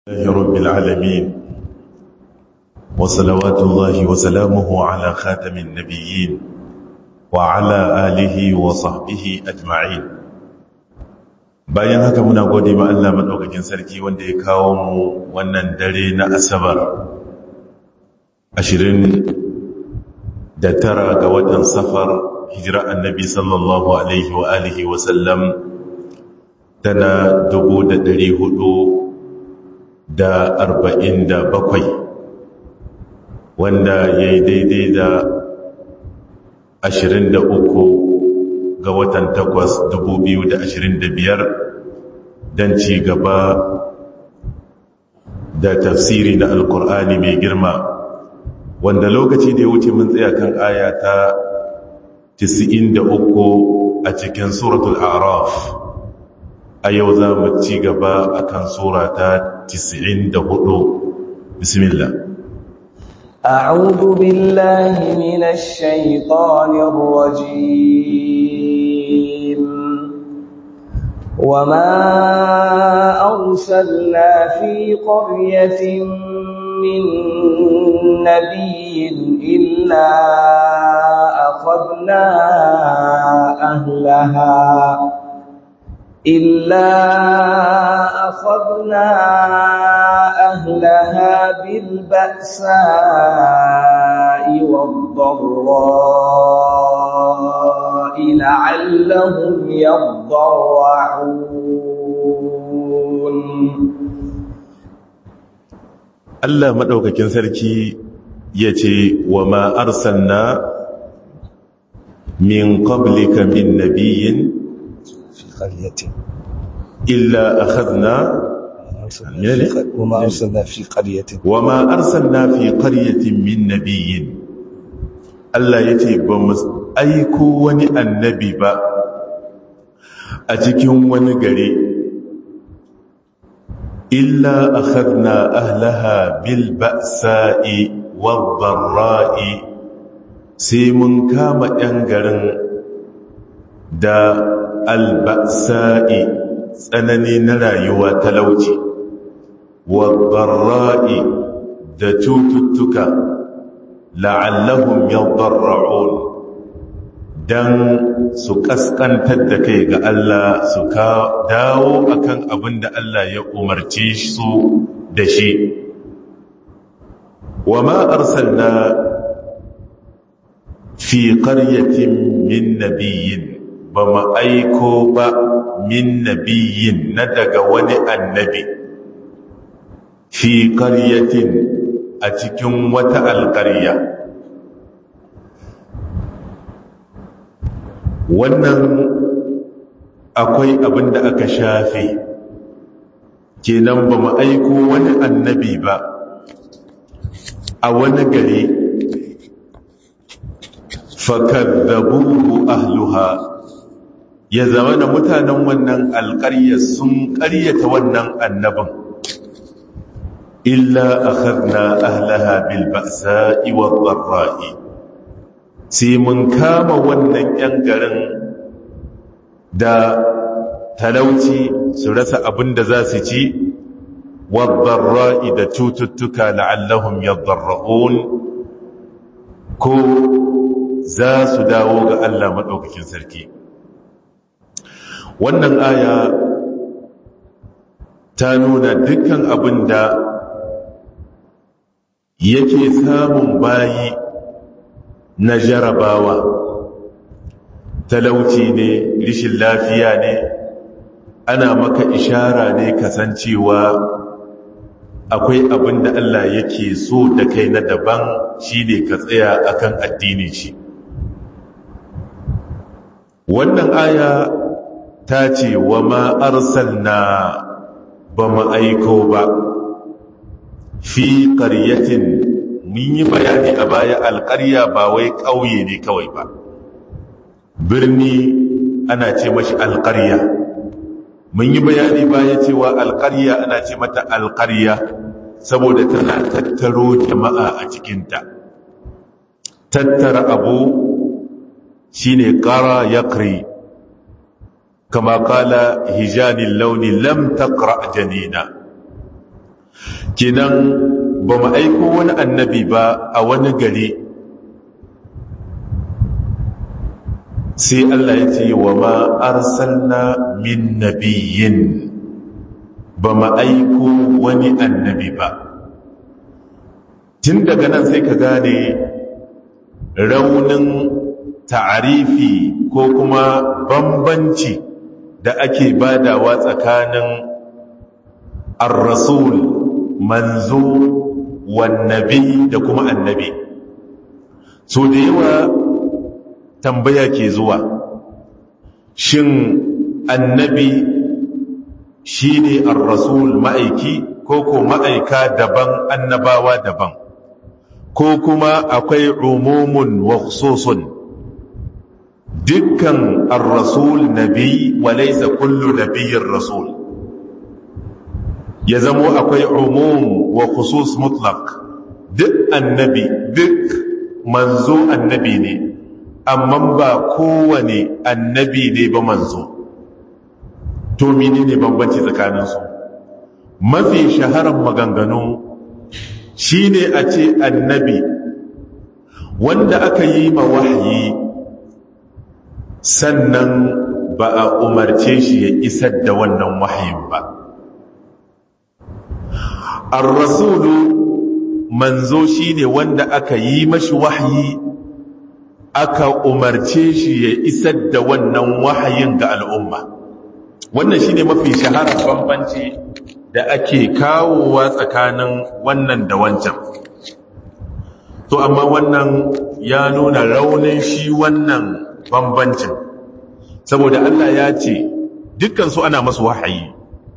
الله رب العالمين وصلوات الله وسلامه على خاتم النبيين وعلى آله وصحبه أجمعين bayan haka muna gode ma Allah madaukakin sarki wanda ya kawo mu wannan dare na asabar 29 ga watan safar hijira annabi sallallahu alaihi wa alihi wa sallam tana 400 da arba'in da bakwai wanda ya yi daidai da ashirin da uku ga watan takwas dubu biyu da ashirin da biyar don ci gaba da tafsiri na alkur'ani mai girma wanda lokaci da ya wuce mun tsaya kan aya ta uku a cikin suratul araf a yau za mu ci gaba a kan sura ta 94 bismillah أعوذ بالله من الشيطان الرجيم وما أرسلنا في قرية من نبي إلا أخذنا أهلها إلا أخذنا أهلها بالبأساء والضراء لعلهم يضرعون Allah maɗaukakin sarki ya ce wa ma arsalna min qablika min nabiyyin قرية إلا أخذنا وما أرسلنا في قرية وما أرسلنا في قرية من نبي Allah ya ce ba mu aiko wani annabi ba a cikin wani gari illa akhadna ahlaha bil ba'sa'i wad dharra'i sai mun kama 'yan garin da alba'sa'i tsanani na rayuwa talauci wadarra'i da cututtuka la'allahum yadarra'un dan su kaskantar da kai ga Allah su ka dawo akan abin da Allah ya umarci su da shi wa ma arsalna fi qaryatin min nabiyyin ba mu aiko ba min nabiyin na daga wani annabi fi ƙaryatin a cikin wata alƙarya wannan akwai abin da aka shafe kenan ba mu aiko wani annabi ba a wani gari fakaddabuhu ahluha ya zama da mutanen wannan alƙarya sun ƙaryata wannan annabin illa akhadna ahlaha bil ba'sa'i wad dharra'i sai mun kama wannan yan garin da talauci su rasa abin da za su ci wad dharra'i da cututtuka la'allahum yadarra'un ko za su dawo ga Allah madaukakin sarki wannan aya ta nuna dukkan abin da yake samun bayi na jarabawa talauci ne rishin lafiya ne ana maka ishara ne kasancewa akwai abin da Allah yake so da kai na daban shine ka tsaya akan addinin shi wannan aya ta ce wa ma arsalna ba mu aiko ba fi ƙaryatin mun yi bayani a baya alƙarya ba wai ƙauye ne kawai ba birni ana ce mashi alƙarya mun yi bayani baya cewa alƙarya ana ce mata alƙarya saboda tana tattaro jama'a a cikinta tattara abu shine ƙara yaƙri كما قال هجان اللون لم تقرأ جنينا kenan ba mu aiko wani annabi ba a wani gari sai Allah ya ce wa ma arsalna min nabiyyin ba mu aiko wani annabi ba tun daga nan sai ka gane raunin ta'arifi ko kuma bambanci da ake badawa tsakanin ar-rasul manzo wannabi da kuma annabi so da yawa tambaya ke zuwa shin annabi shine ar-rasul ma'aiki ko ko ma'aika daban annabawa daban ko kuma akwai umumun wa khususun dukkan ar-rasul nabi wa laysa kullu nabiyyin rasul ya zamo akwai umum wa khusus mutlaq duk annabi duk manzo annabi ne amma ba kowane annabi ne ba manzo to menene bambanci tsakaninsu mafi shaharar maganganu shine a ce annabi wanda aka yi ma wahayi sannan ba a umarce shi ya isar da wannan wahayin ba ar-rasulu manzo shine wanda aka yi mashi wahayi aka umarce shi ya isar da wannan wahayin ga al'umma wannan shine mafi shaharar bambanci da ake kawowa tsakanin wannan da wancan to amma wannan ya nuna raunin shi wannan bambancin saboda Allah ya ce dukkan su ana masu wahayi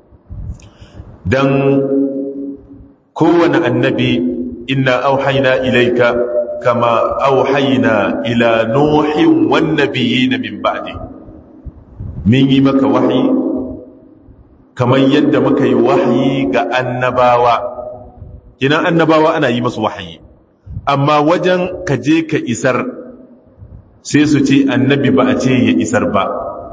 dan kowane annabi inna auhaina ilaika kama auhaina ila nuhin wan nabiyina min ba'di min yi maka wahayi kamar yadda muka yi wahayi ga annabawa kina annabawa ana yi masu wahayi amma wajen ka je ka isar sai su ce annabi ba a ce ya isar ba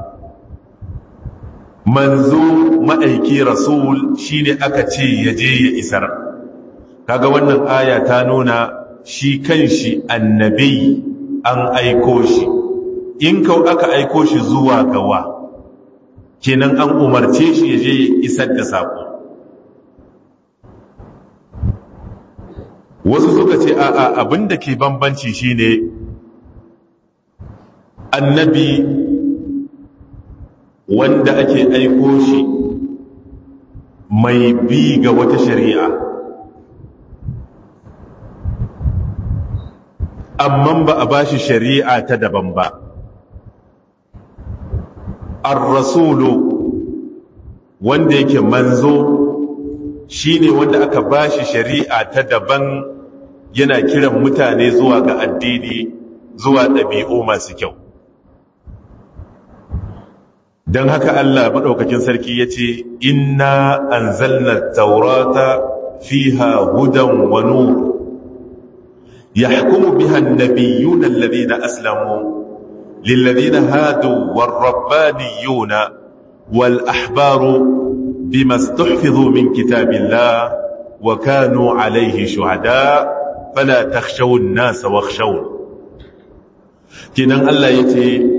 manzo ma'aiki rasul shine aka ce ya je ya isar kaga wannan aya ta nuna shi kanshi annabi an aiko shi in kau aka aiko shi zuwa gawa kenan an umarce shi ya je ya isar da sako wasu suka ce a'a abinda ke bambanci shine annabi wanda ake aiko shi mai bi ga wata shari'a amma ba a ba shi shari'a ta daban ba ar-rasulu wanda yake manzo shine wanda aka ba shi shari'a ta daban yana kiran mutane zuwa ga addini zuwa ɗabi'u masu kyau don haka Allah maɗaukakin sarki ya ce inna anzalna taurata fiha hudan wa nur yahkumu biha an-nabiyyuna alladhina aslamu lilladhina hadu war-rabbaniyuna wal-ahbaru bima istuhfizu min kitabillah wa kanu alayhi shuhada fala takhshaw an-nas wakhshawun kinan Allah yace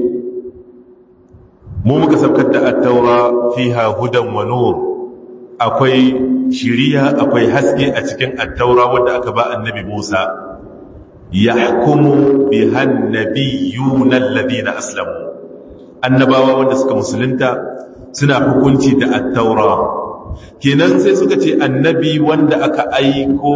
mu muka saukar da attaura fiha hudan wa nur akwai shiriya akwai haske a cikin attaura wanda aka ba annabi Musa yahkumu biha an-nabiyyuna alladhina aslamu annabawa wanda suka musulunta suna hukunci da attaura kenan sai suka ce annabi wanda aka aiko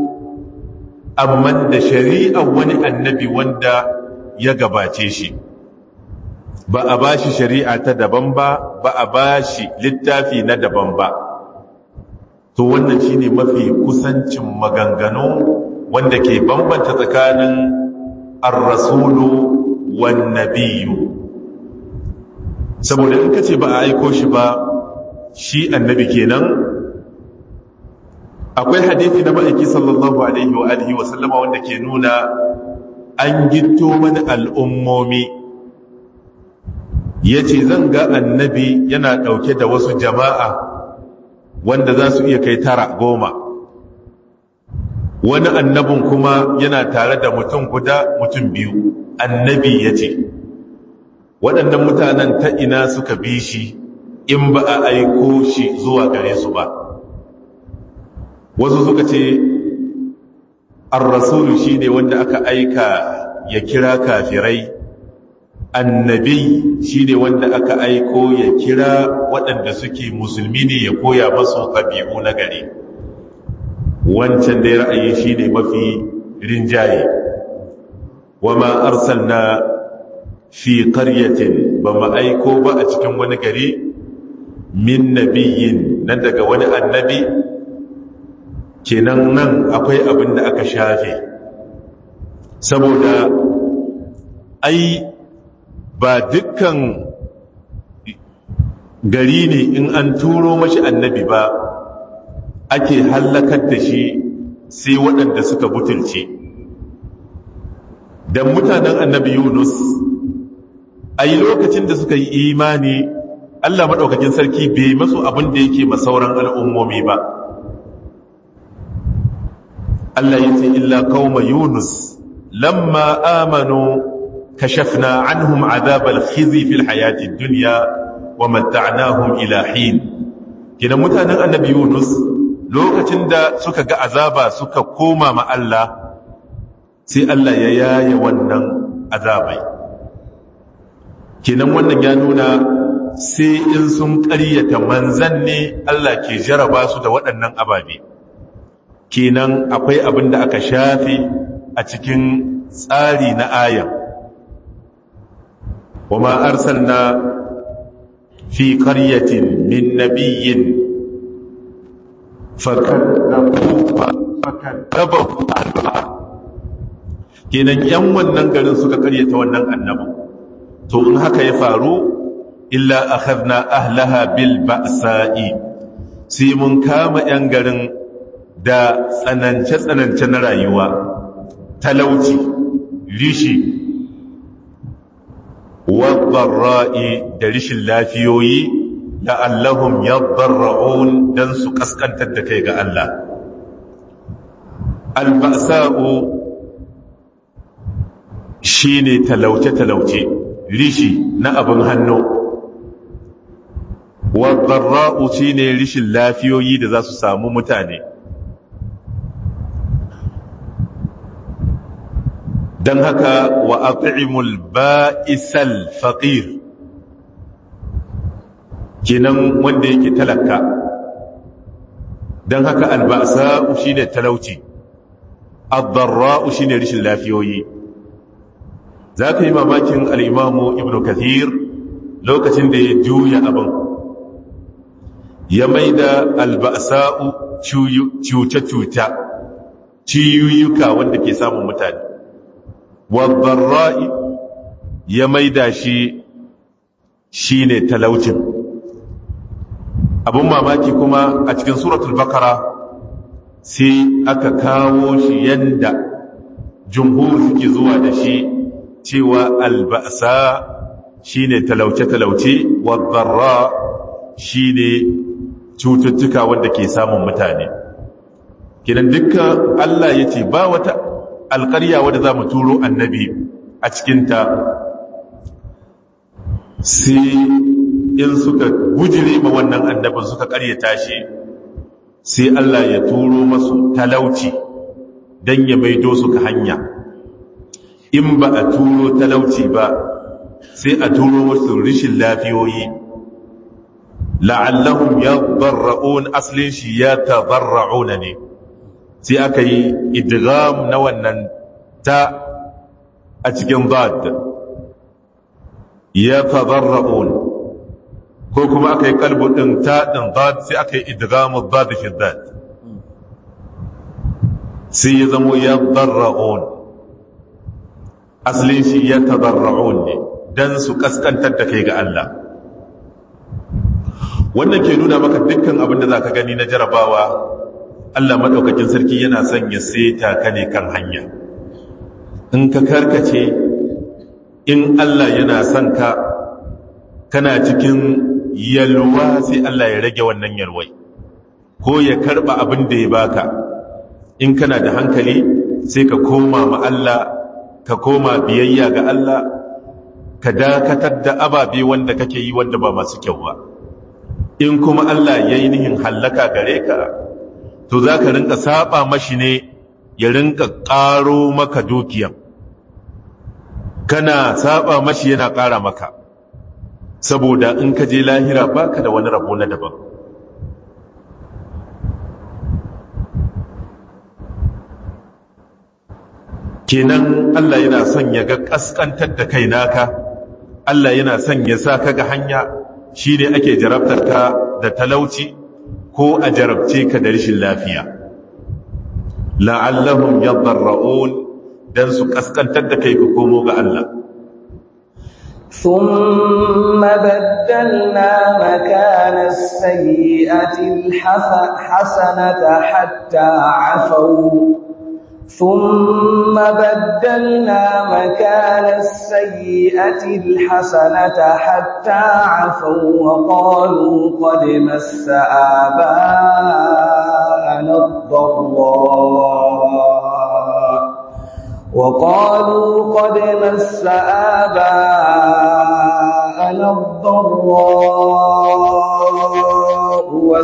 amma da shari'a wani annabi wanda ya gabace shi ba a ba shi shari'a ta daban ba ba a ba shi littafi na daban ba to wannan shine mafi kusancin maganganu wanda ke bambanta tsakanin ar-rasulu wan nabiyyu saboda in kace ba a aiko shi ba shi annabi kenan akwai hadisi na ma'aiki sallallahu alaihi wa alihi wa sallama wanda ke nuna an gitto mana al'ummomi ya ce zan ga annabi yana ɗauke da wasu jama'a wanda za su iya kai tara goma wani annabin kuma yana tare da mutum guda mutum biyu annabi ya ce waɗannan mutanen ta ina suka bi shi in ba a aiko shi zuwa gare su ba wasu suka ce ar-rasulu shine wanda aka aika ya kira kafirai annabi shine wanda aka aiko ya kira waɗanda suke musulmi ne ya koya masu ɗabi'u na gari wancan da ra'ayi shine mafi rinjaye wa ma arsalna fi qaryatin ba ma aiko ba a cikin wani gari min nabiyyin nan daga wani annabi kenan nan akwai abin da aka shafe saboda ai ba dukkan gari ne in an turo mashi annabi ba ake hallakar da shi sai waɗanda suka butulce don mutanen annabi yunus a yi lokacin da suka yi imani allah maɗaukakin sarki bai masu abin da yake masauran al'ummomi ba allah ya ce illa kauma yunus lamma amanu kashafna anhum azabal khizi fil hayati dunya wa matta'nahum ila hin kidan mutanen annabi yunus lokacin da suka ga azaba suka koma ma Allah sai Allah ya yaye wannan azabai kenan wannan ya nuna sai in sun ƙaryata manzan ne Allah ke jaraba su da waɗannan ababe kenan akwai abin da aka shafe a cikin tsari na ayan وما أرسلنا في قرية من نبي فكذبوا أهلها kenan yan wannan garin suka karyata wannan annabi to in haka ya faru illa akhadna ahlaha bil ba'sa'i sai mun kama yan garin da tsanance tsanance na rayuwa talauci rishi wadarra'i da rishin lafiyoyi la'allahum yadarra'un dan su kaskantar da kai ga Allah alba'sa'u shine talauce talauce rishi na abin hannu wadarra'u shine rishin lafiyoyi da za su samu mutane don haka wa at'imul ba'isal faqir kenan wanda yake talaka don haka alba'sa shine talauci ad-darra shine rishin lafiyoyi zaka yi mamakin al-imamu ibnu kathir lokacin da ya juya abin ya maida alba'sa'u cuce-cuce ciyuyuka wanda ke samun mutane wadda ya maida shi shi ne talaucin abin mamaki kuma a cikin suratul bakara sai aka kawo shi yanda jumhur suke zuwa da shi cewa alba'asa shi ne talauce-talauce wadda shi ne cututtuka wanda ke samun mutane kinan dukkan Allah ya ce ba wata alƙarya wadda za mu turo annabi a cikinta sai in suka gujire ma wannan annabin suka ƙaryata shi sai Allah ya turo masu talauci don ya maido su ka hanya in ba a turo talauci ba sai a turo masu rishin lafiyoyi la'allahum ya barra'un asalin shi ya tabarra'una ne sai aka yi idgham na wannan ta a cikin dad ya tadarra'un ko kuma aka yi kalbu din ta din dad sai aka yi idgham dad fi dad sai ya zamo ya darra'un asalin shi ya tadarra'un ne dan su kaskantar da kai ga Allah wannan ke nuna maka dukkan abin da zaka gani na jarabawa Allah maɗaukakin sarki yana son ya seta ka ne kan hanya in ka karkace in Allah yana son ka kana cikin yalwa sai Allah ya rage wannan yalwai ko ya karɓa abin da ya baka in kana da hankali sai ka koma ma Allah ka koma biyayya ga Allah ka dakatar da ababe wanda kake yi wanda ba masu kyau ba in kuma Allah ya yi nihin hallaka gare ka to za ka rinka saba mashi ne ya rinka ƙaro maka dukiya kana saba mashi yana ƙara maka saboda in ka je lahira baka da wani rabo na daban kenan Allah yana son ya ga kaskantar da kai naka Allah yana son ya sa ka ga hanya shine ake jarabtar ka da talauci ko a jarabce ka da rashin lafiya la'allahum yadarra'un dan su kaskantar da kai ka komo ga Allah ثم بدلنا مكان السيئة الحسنة حتى عفوا ثم بدلنا مكان السيئة الحسنة حتى عفوا وقالوا قد مس آباءنا الضراء وقالوا قد مس آباءنا الضراء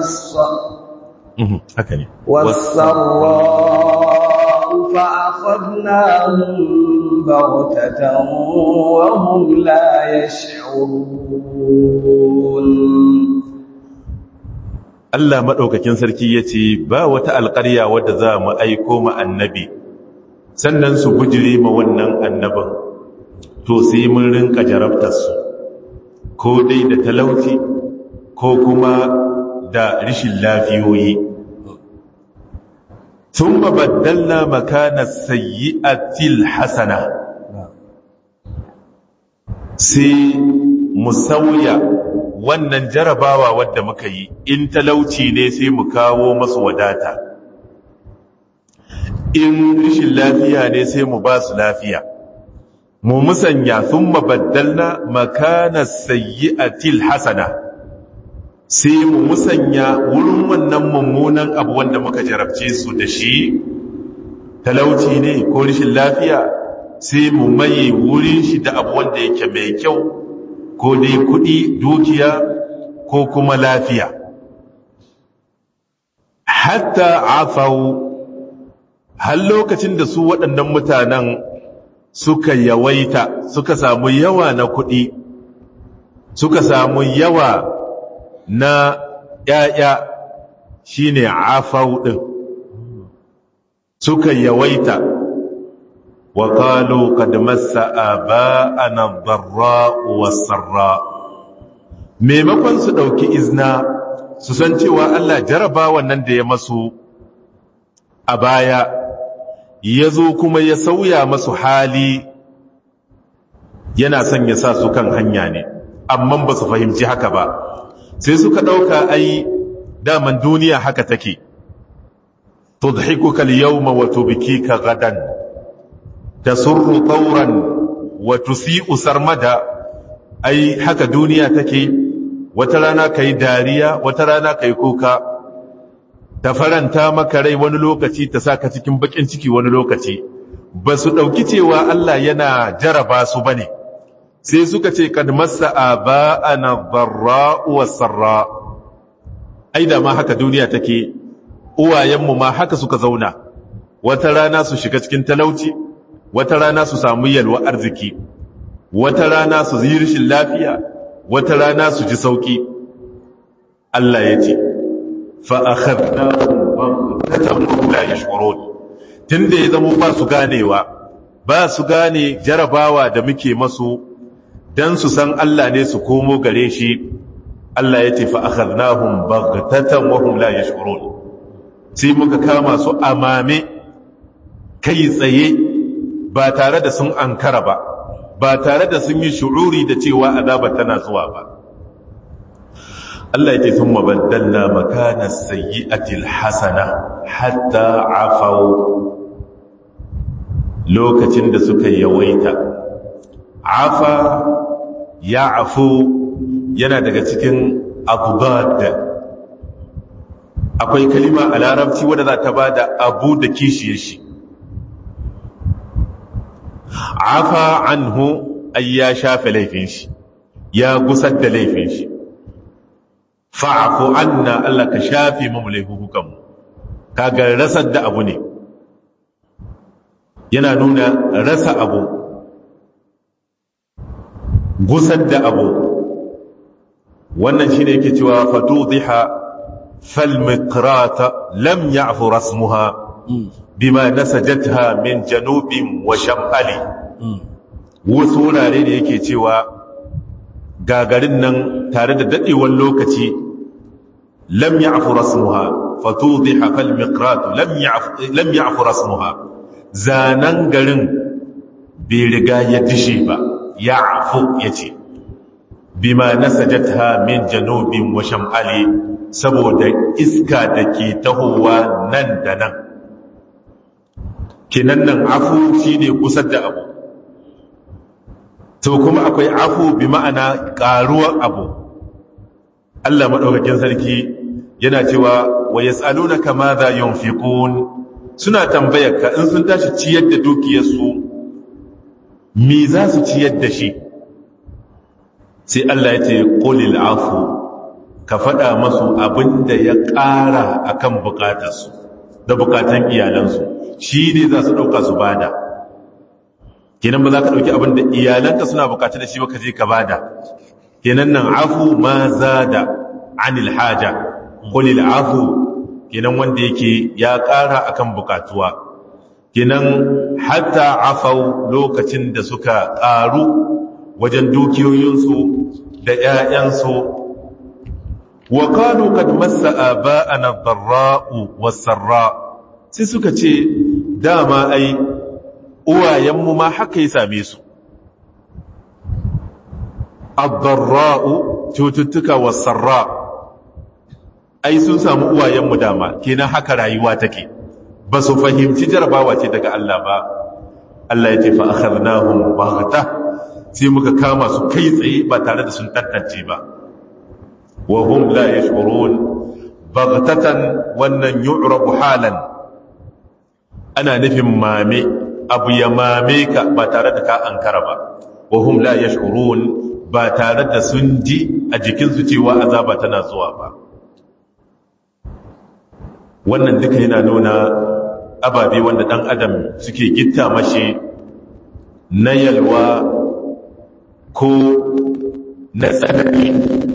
والسراء فأخذناهم بغتة وهم لا يشعرون Allah maɗaukakin sarki ya ce ba wata alƙarya wadda za mu aiko ma annabi sannan su bujire ma wannan annabin to sai mun rinka jarabtarsu ko dai da talauci ko kuma da rishin lafiyoyi sun baddalna makana sayyi'atil hasana sai mu sauya wannan jarabawa wadda muka yi in talauci ne sai mu kawo masu wadata in rishin lafiya ne sai mu ba su lafiya mu musanya sun mabaddalna makana sayyi'atil hasana sai mu musanya wurin wannan mummunan abu wanda muka jarabce su da shi talauci ne ko rishin lafiya sai mu maye wurin shi da abu wanda yake mai kyau ko dai kudi dukiya ko kuma lafiya hatta afau har lokacin da su waɗannan mutanen suka yawaita suka samu yawa na kuɗi suka samu yawa na ‘ya'ya shi ne afau ɗin suka yawaita wa ƙalo kadmasa a ba'ana barra wasarra maimakon su ɗauki izna su san cewa Allah jaraba wannan da ya masu a baya ya zo kuma ya sauya masu hali yana son ya sa su kan hanya ne amma ba su fahimci haka ba sai suka ɗauka ai daman duniya haka take tudhikuka al-yawma wa tubkika gadan tasurru tawran wa tusi'u sarmada ai haka duniya take wata rana kai dariya wata rana kai kuka ta faranta maka rai wani lokaci ta saka cikin bakin ciki wani lokaci ba su ɗauki cewa Allah yana jaraba su bane sai suka ce kad massa aba'ana dharra'u was-sarra ai da ma haka duniya take uwayenmu ma haka suka zauna wata rana su shiga cikin talauci wata rana su samu yalwa arziki wata rana su yi rishin lafiya wata rana su ji sauki Allah ya ce fa akhadnahum baghtatan la yash'urun tunda ya zama ba su ganewa ba su gane jarabawa da muke masu dan su san Allah ne su komo gare shi Allah ya ce fa akhadnahum baghtatan wa hum la yash'urun sai muka kama su amame kai tsaye ba tare da sun ankara ba ba tare da sun yi shu'uri da cewa azaba tana zuwa ba Allah ya ce sun mabaddalna makana sayyi'atil hasana hatta afau lokacin da suka yawaita afa ya afu yana daga cikin abubad akwai kalima a larabci wadda za ta ba da abu da kishiyar shi afa anhu ay ya shafe laifin shi ya gusar da laifin shi fa'afu anna Allah ka shafe mu laifukan kaga rasar da abu ne yana nuna rasa abu gusar da abu wannan shine yake cewa fatudiha fal miqrata lam ya'fu rasmuha bima nasajatha min janubin wa shamali wasu wurare da yake cewa gagarin nan tare da dadewar lokaci lam ya'fu rasmuha fatudiha fal miqratu lam ya'fu lam ya'fu rasmuha zanan garin bai riga ya dishe ba ya'fu yace bima nasajatha min janubin wa shamali saboda iska da ke tahowa nan da nan kinan nan afu shine kusa da abu to kuma akwai afu bi ma'ana karuwar abu Allah madaukakin sarki yana cewa wa yas'alunaka madha yunfiqun suna tambayar ka in sun tashi ciyar da dukiyarsu me za su ciyar da shi sai Allah ya ce qulil afu ka faɗa masu abinda ya ƙara akan bukatarsu da bukatan iyalansu shi ne za su ɗauka su bada kenan ba za ka ɗauki abinda iyalanka suna bukata da shi ba ka je ka bada kenan nan afu ma za da anil haja qulil afu kenan wanda yake ya ƙara akan bukatuwa kenan hatta afau lokacin da suka ƙaru wajen dukiyoyinsu da ‘ya'yansu wa kanu kad massa aba'ana dharra'u was-sarra sai suka ce dama ai uwayenmu ma haka ya same su ad-dharra'u cututtuka was-sarra ai sun samu uwayenmu dama kenan haka rayuwa take ba su fahimci jarabawa ce daga Allah ba Allah ya ce fa akhadnahum baghta sai muka kama su kai tsaye ba tare da sun tantance ba wa hum la yashurun baghtatan wannan yu'rabu halan ana nufin mame abu ya mame ka ba tare da ka ankara ba wa hum la yashurun ba tare da sun ji a jikinsu cewa azaba tana zuwa ba wannan duka yana nuna ababe wanda dan adam suke gitta mashi na yalwa ko na tsanani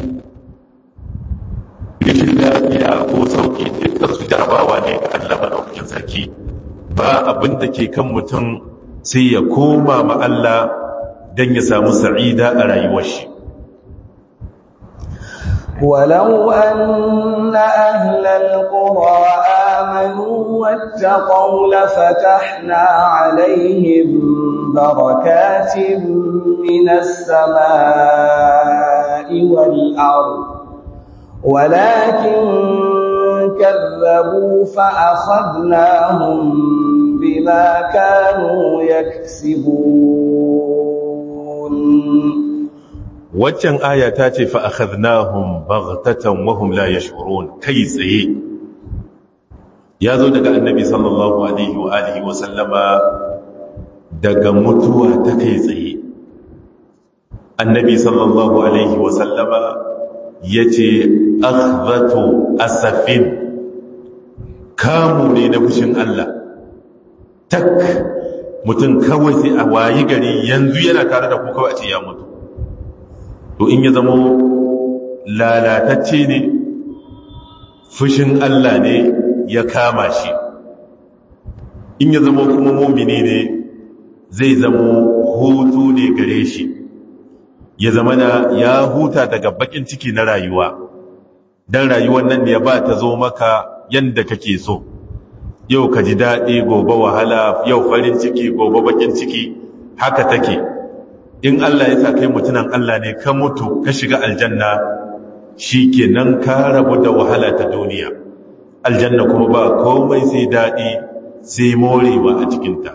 rashin lafiya ko sauƙi duka su jarabawa ne ga Allah madaukakin sarki ba abin da ke kan mutum sai ya koma ma Allah don ya samu sa'ida a rayuwar shi ولو أن أهل القرى آمنوا واتقوا لفتحنا عليهم بركات من السماء والأرض ولكن كذبوا فأخذناهم بما كانوا يكسبون waccan aya ta ce fa akhadnahum baghtatan wa hum la yash'urun kai tsaye ya zo daga annabi sallallahu alaihi wa alihi wa sallama daga mutuwa ta kai tsaye annabi sallallahu alaihi wa sallama yace akhdhatu asafin kamu ne na fushin Allah tak mutum kawai sai a wayi gari yanzu yana tare da ku kawai a ce ya mutu to in ya zamo lalatacce ne fushin Allah ne ya kama shi in ya zamo kuma mumini ne zai zamo hutu ne gare shi ya zama na ya huta daga bakin ciki na rayuwa don rayuwar nan da ya ba ta zo maka yadda kake so yau ka ji daɗi gobe wahala yau farin ciki gobe bakin ciki haka take in Allah ya sa kai mutunan Allah ne ka mutu ka shiga aljanna shi kenan ka rabu da wahala ta duniya aljanna kuma ba komai sai daɗi sai morewa a cikinta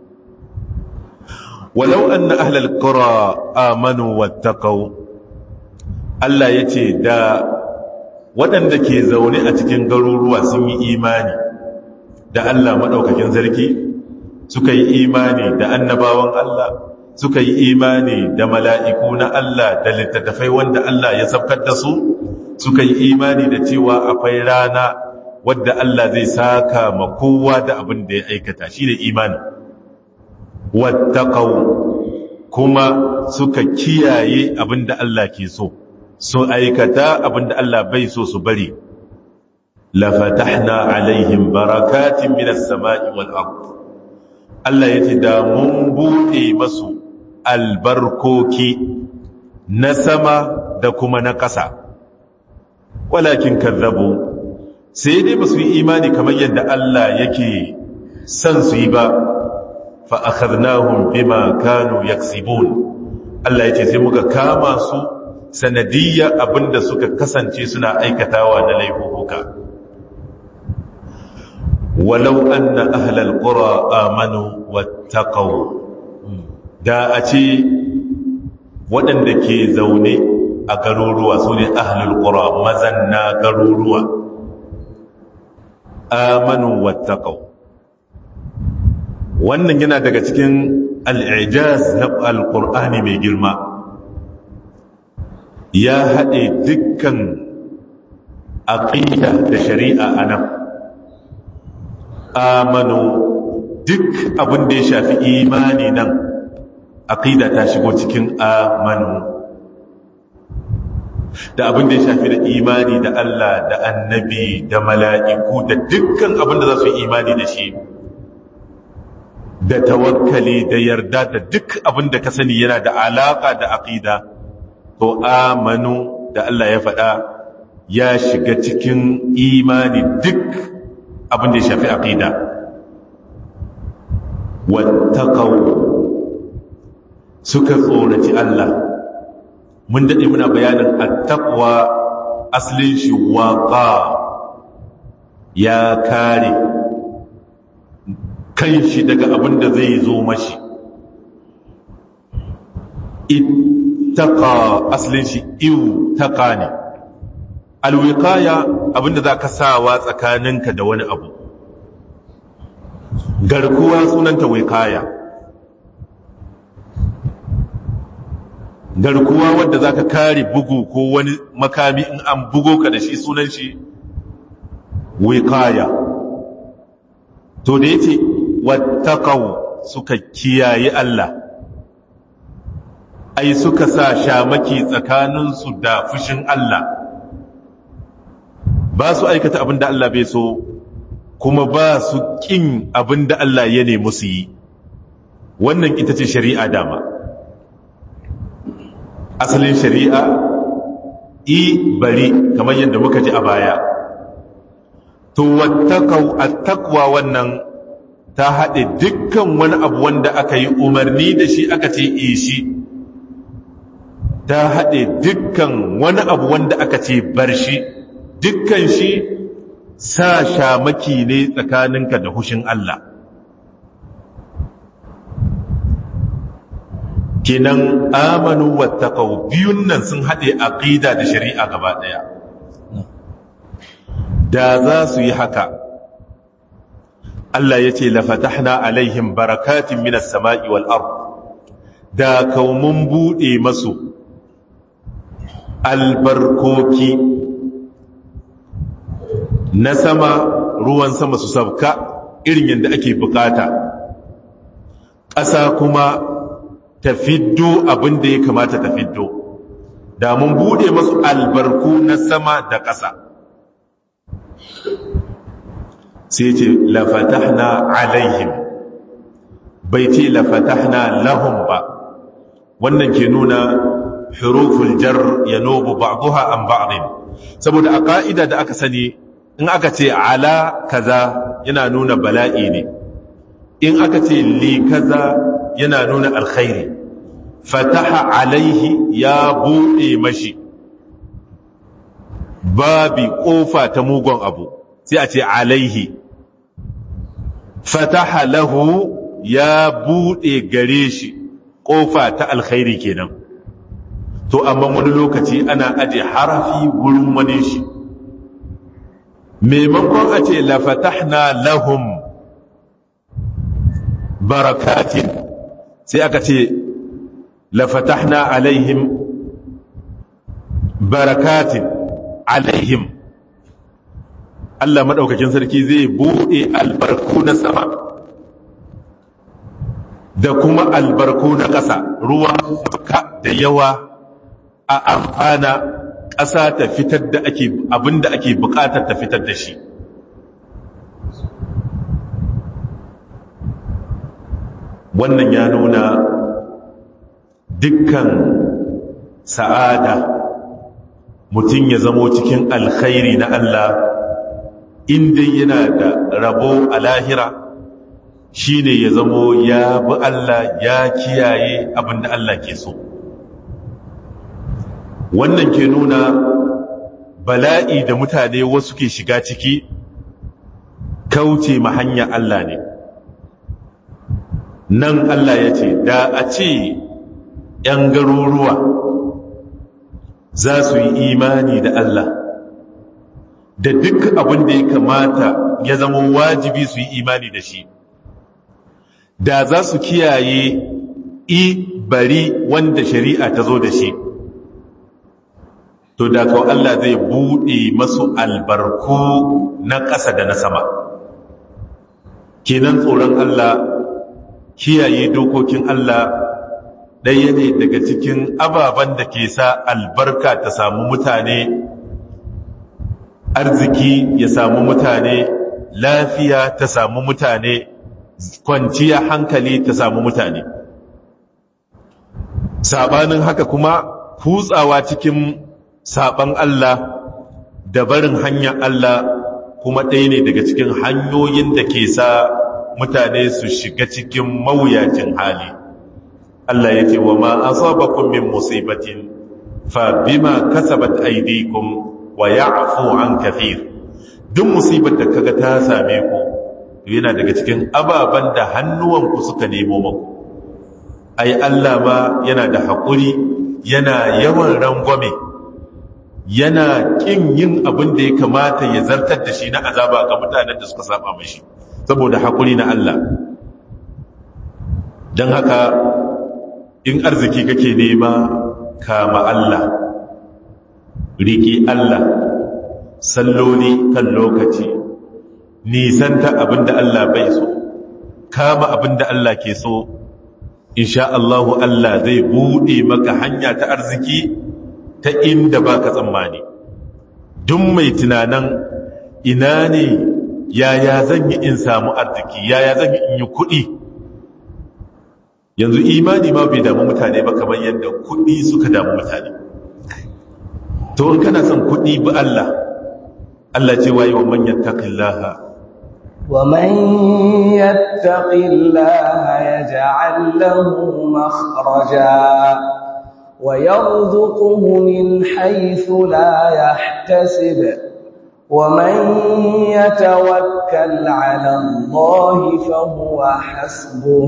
walau an na ahlal kura amanu wattaqau Allah ya ce da waɗanda ke zaune a cikin garuruwa sun yi imani da Allah maɗaukakin sarki suka yi imani da annabawan Allah suka yi imani da mala'iku na Allah da littattafai wanda Allah ya sabkar da su suka yi imani da cewa akwai rana wadda Allah zai saka ma kowa da abin da ya aikata shi ne imani wattaqaw kuma suka kiyaye abin da Allah ke so su aikata abin da Allah bai so su bari la fatahna alaihim barakatin minas sama'i wal ard Allah yace da mun bude masu albarkoki na sama da kuma na ƙasa walakin kazzabu sai dai ba su yi imani kamar yadda Allah yake son su yi ba fa akhadnahum bima kanu yaksibun Allah yace sai muka kama su sanadiyya abinda suka kasance suna aikatawa na laifuka walau anna ahlal qura amanu wattaqaw da a ce waɗanda ke zaune a garuruwa su ne ahlul qura mazanna garuruwa amanu wattaqaw wannan yana daga cikin al'ijaz na alqur'ani mai girma ya haɗe dukkan aqida da shari'a anan amanu duk abin da ya shafi imani nan aqida ta shigo cikin amanu da abin da ya shafi da imani da Allah da annabi da mala'iku da dukkan abin da za su yi imani da shi da tawakkali da yarda da duk abin da ka sani yana da alaka da aqida to amanu da Allah ya faɗa ya shiga cikin imani duk abin da ya shafi aqida wattaqaw suka tsoraci Allah mun dade muna bayanin attaqwa aslin shi waqa ya kare kanshi daga abin da zai zo mashi ittaqa aslin shi iw taqa ne alwiqaya abinda zaka sawa tsakaninka da wani abu garkuwa sunanta wiqaya garkuwa wadda zaka kare bugu ko wani makami in an bugo ka da shi sunan shi wiqaya to da yace wattaqaw suka kiyaye Allah ai suka sa shamaki tsakaninsu da fushin Allah ba su aikata abin da Allah bai so kuma ba su ƙin abin da Allah ya nemi su yi wannan ita ce shari'a dama asalin shari'a i bari kamar yadda muka ji a baya to wattakau attaqwa wannan ta haɗe dukkan wani abu wanda aka yi umarni da shi aka ce e shi ta haɗe dukkan wani abu wanda aka ce bar shi dukkan shi sa shamaki ne tsakaninka da hushin Allah kenan amanu wattaqaw biyun nan sun haɗe aqida da shari'a gaba ɗaya da za su yi haka Allah ya ce lafatahna alaihim barakatin minas sama'i wal ard da kaumun buɗe masu albarkoki na sama ruwan sama su sabka irin yadda ake bukata ƙasa kuma ta fiddo abin da ya kamata ta fiddo da mun bude masu albarku na sama da ƙasa sai ce lafatahna alaihim bai ce lafatahna lahum ba wannan ke nuna huruful jar yanubu ba'daha an ba'din saboda a ka'ida da aka sani in aka ce ala kaza yana nuna bala'i ne in aka ce li kaza yana nuna alkhairi fataha alaihi ya buɗe mashi babi ƙofa ta mugun abu sai a ce alaihi fataha lahu ya buɗe gare shi ƙofa ta alkhairi kenan to amma wani lokaci ana aje harafi wurin wani shi maimakon a ce lafatahna lahum barakatin sai aka ce lafatahna alaihim barakatin alaihim Allah maɗaukakin sarki zai buɗe albarku na sama da kuma albarku na ƙasa ruwa da yawa a amfana ƙasa ta fitar da ake abinda ake buƙatar ta fitar da shi wannan ya nuna dukkan sa'ada mutum ya zamo cikin alkhairi na Allah inda yana da rabo a lahira shine ya zamo ya bi Allah ya kiyaye abinda Allah ke so wannan ke nuna bala'i da mutane wasu ke shiga ciki kauce ma hanya Allah ne nan Allah ya ce da a ce ‘yan garuruwa za su yi imani da Allah da duk abin da ya kamata ya zama wajibi su yi imani da shi da za su kiyaye i bari wanda shari'a ta zo da shi to da kawo Allah zai buɗe masu albarku na ƙasa da na sama kenan tsoron Allah kiyaye dokokin Allah ɗaya ne daga cikin ababen da ke sa albarka ta samu mutane arziki ya samu mutane lafiya ta samu mutane kwanciya hankali ta samu mutane sabanin haka kuma kutsawa cikin saban Allah da barin hanyar Allah kuma ɗaya ne daga cikin hanyoyin da ke sa mutane su shiga cikin mawuyacin hali Allah ya ce wa ma asabakum min musibatin fa bima kasabat aydikum wa ya'fu an kathir duk musibar da kaga ta same ku yana daga cikin ababan da hannuwanku suka nemo muku ai Allah ma yana da haƙuri yana yawan rangwame yana kin yin abin da ya kamata ya zartar da shi na azaba ga mutanen da suka saba mashi saboda haƙuri na Allah don haka in arziki kake nema kama Allah riƙi Allah salloli kan lokaci nisanta abinda Allah bai so kama abinda Allah ke so insha Allahu Allah zai buɗe maka hanya ta arziki ta inda baka tsammani duk mai tunanan ina ne yaya zan yi in samu arziki yaya zan yi in yi kuɗi yanzu imani ma bai damu mutane ba kamar yadda kuɗi suka damu mutane to in kana son kuɗi bi Allah Allah ce waye wa man yattaqillaha wa man yattaqillaha yaj'al lahu makhraja wa yarzuquhu min haythu la yahtasib ومن يتوكل على الله فهو حسبه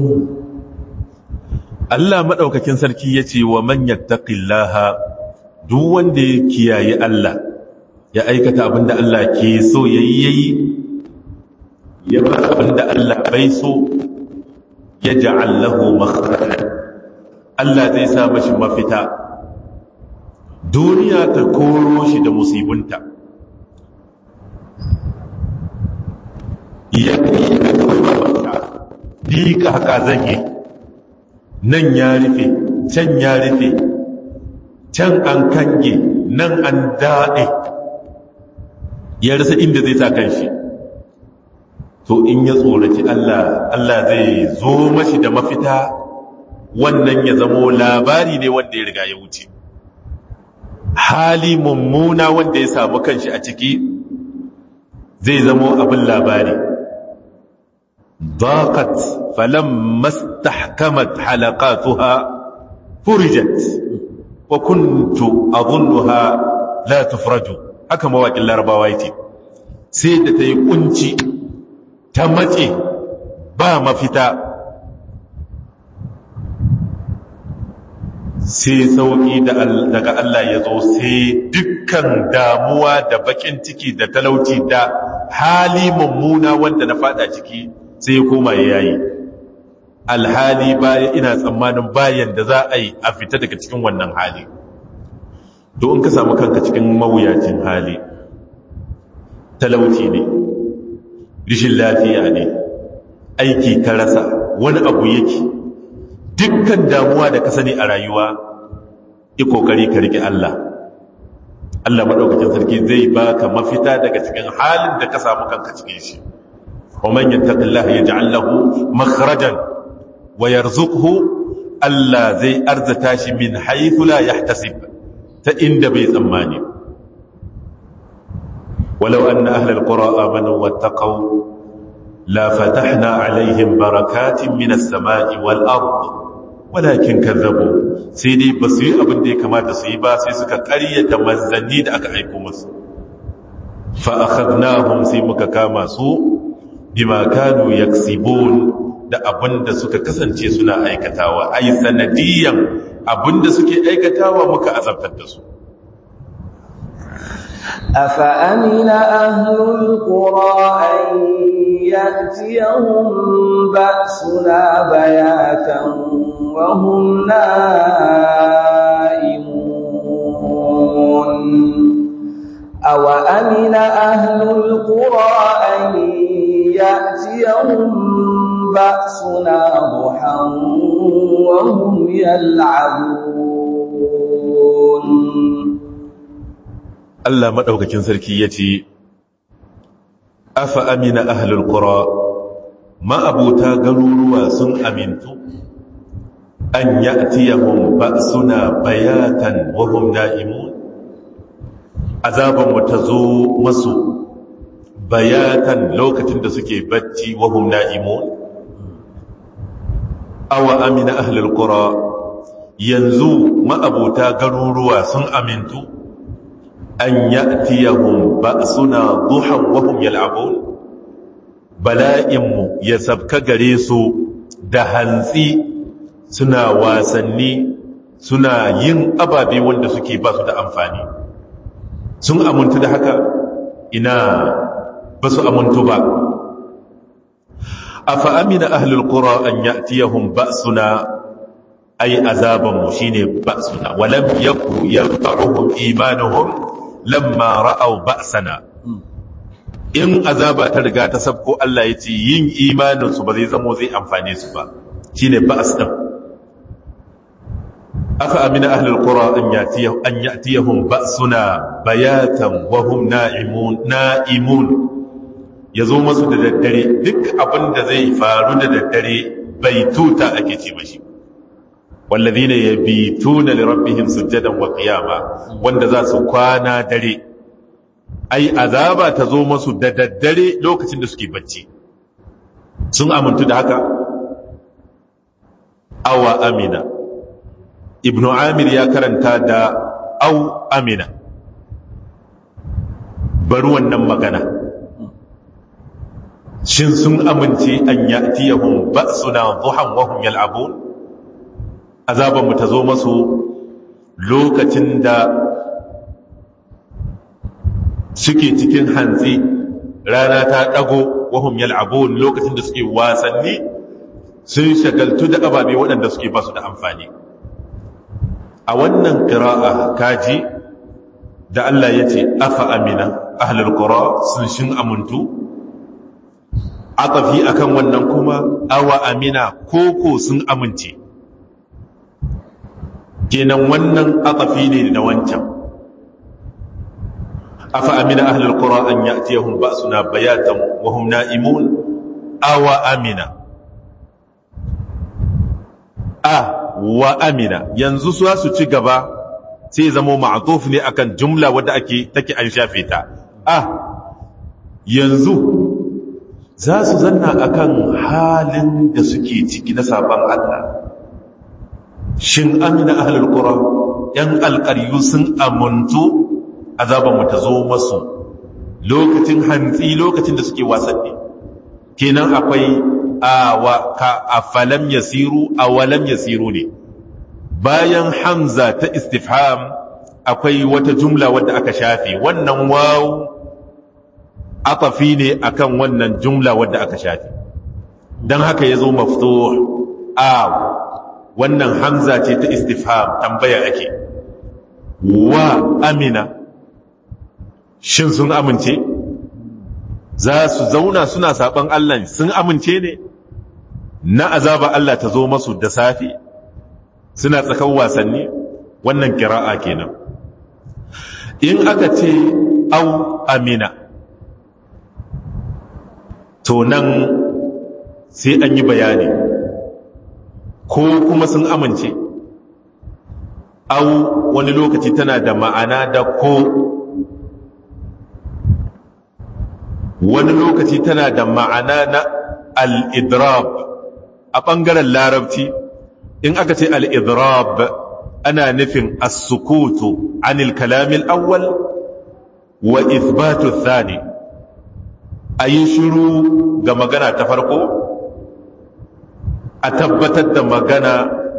Allah maɗaukakin sarki ya ce wa manyan taƙillaha duk wanda ya kiyaye Allah ya aikata abinda Allah ke so ya yi yayi ya bar abinda Allah bai so ya ja'allahu makhrajan Allah zai sa mashi mafita duniya ta koro shi da musibunta ya kai ka kawai mafita dika haka zan yi nan ya rufe can ya rufe can an kange nan an daɗe ya rasa inda zai sa kanshi to in ya tsoraci Allah Allah zai zo mashi da mafita wannan ya zamo labari ne wanda ya riga ya wuce hali mummuna wanda ya samu kanshi a ciki zai zamo abin labari ضاقت فلما استحكمت حلقاتها فرجت وكنت أظنها لا تفرج haka mawaƙin larabawa yake sai da ta yi ƙunci ta matse ba mafita sai sauƙi daga Allah ya zo sai dukkan damuwa da bakin ciki da talauci da hali mummuna wanda na fada ciki sai ya koma ya yayi alhali baya ina tsammanin bayan da za a yi a fita daga cikin wannan hali to in ka samu kanka cikin mawuyacin hali talauci ne rishin lafiya ne aiki ka rasa wani abu yake dukkan damuwa da ka sani a rayuwa yi kokari ka rike Allah Allah maɗaukacin sarki zai baka mafita daga cikin halin da ka samu kanka cikin shi wa man yattaqillaha yaj'al lahu makhrajan wa yarzuqhu Allah zai arzata shi min haythu la yahtasib ta inda bai tsammani walau anna ahlal qura amanu wattaqu la fatahna alaihim barakatin minas sama'i wal ard walakin kazzabu sai dai ba su yi abin da ya kamata su yi ba sai suka ƙaryata manzanni da aka aiko musu fa akhadnahum sai muka kama su bima kanu yaksibun da abin da suka kasance suna aikatawa ai sanadiyan abin da suke aikatawa muka azabtar da su أفأمن أهل القرى أن يأتيهم بأسنا بياتا وهم نائمون أو أمن أهل القرى أن يأتيهم بأسنا ضحى وهم يلعبون Allah maɗaukakin sarki ya ce, Afa amina ahlul ƙura, ma'abuta garuruwa sun amintu, an ya tiyahun ba suna bayatan wahum na'imun, azabanmu ta zo masu bayatan lokacin da suke bacci wahum na'imun. Awa amina ahlul ƙura, yanzu ma'abuta garuruwa sun amintu, an ya'tiyahum ba'suna duhan wa hum yal'abun bala'inmu ya sabka gare su da hantsi suna wasanni suna yin ababe wanda suke ba su da amfani sun amuntu da haka ina ba su amuntu ba afa amina ahlul qura an ya'tiyahum ba'suna ay azabanmu shine ba'suna walam yaku yarfa'uhum imanuhum lamma ra'aw ba'sana in azaba ta riga ta sabko Allah ya ce yin imanin su ba zai zamo zai amfane su ba shine ba'as din afa amina ahlul qura an yatiyahum an yatiyahum ba'suna bayatan wa hum na'imun na'imun yazo masu da daddare duk abin da zai faru da daddare bai tuta ake ce mashi والذين يبيتون لربهم سجدا وقياما wanda za su kwana dare ai azaba ta zo masu da daddare lokacin da suke bacci sun amintu da haka awa amina ibnu amir ya karanta da au amina bari wannan magana shin sun amince an ya'tiyahum ba'suna duhan wa hum yal'abun azabanmu ta zo masu lokacin da suke cikin hantsi rana ta ɗago wahum yal'abun lokacin da suke wasanni sun shagaltu da ababe waɗanda suke basu da amfani a wannan ƙira'a kaji da Allah ya ce afa amina ahlul qura sun shin amuntu atafi akan wannan kuma awa amina koko sun amince kenan wannan atafi ne da wancan afa amina ahlul qura an ya'tiyahum ba'suna bayatan wa hum na'imun awa amina a wa amina yanzu su su ci gaba sai zamo ma'tuf ne akan jumla wadda ake take an shafe ta a yanzu za su zanna akan halin da suke ciki na sabon Allah shin amina ahlul qura yan alqaryu sun amuntu azaban mu ta zo masu lokacin hantsi lokacin da suke wasanni kenan akwai awa ka afalam yasiru awalam yasiru ne bayan hamza ta istifham akwai wata jumla wadda aka shafe wannan waw atafi ne akan wannan jumla wadda aka shafe don haka ya zo maftuh aw wannan hamza ce ta istifham tambaya ake wa amina shin sun amince za su zauna suna saban Allah sun amince ne na azaba Allah ta zo masu da safi suna tsakan wasanni wannan kira'a kenan in aka ce au amina to nan sai an yi bayani ko kuma sun amince au wani lokaci tana da ma'ana da ko wani lokaci tana da ma'ana na al'idrab a ɓangaren larabci in aka ce al'idrab ana nufin as-sukutu anil kalamil awwal wa ithbatu thani a yi shiru ga magana ta farko a tabbatar da magana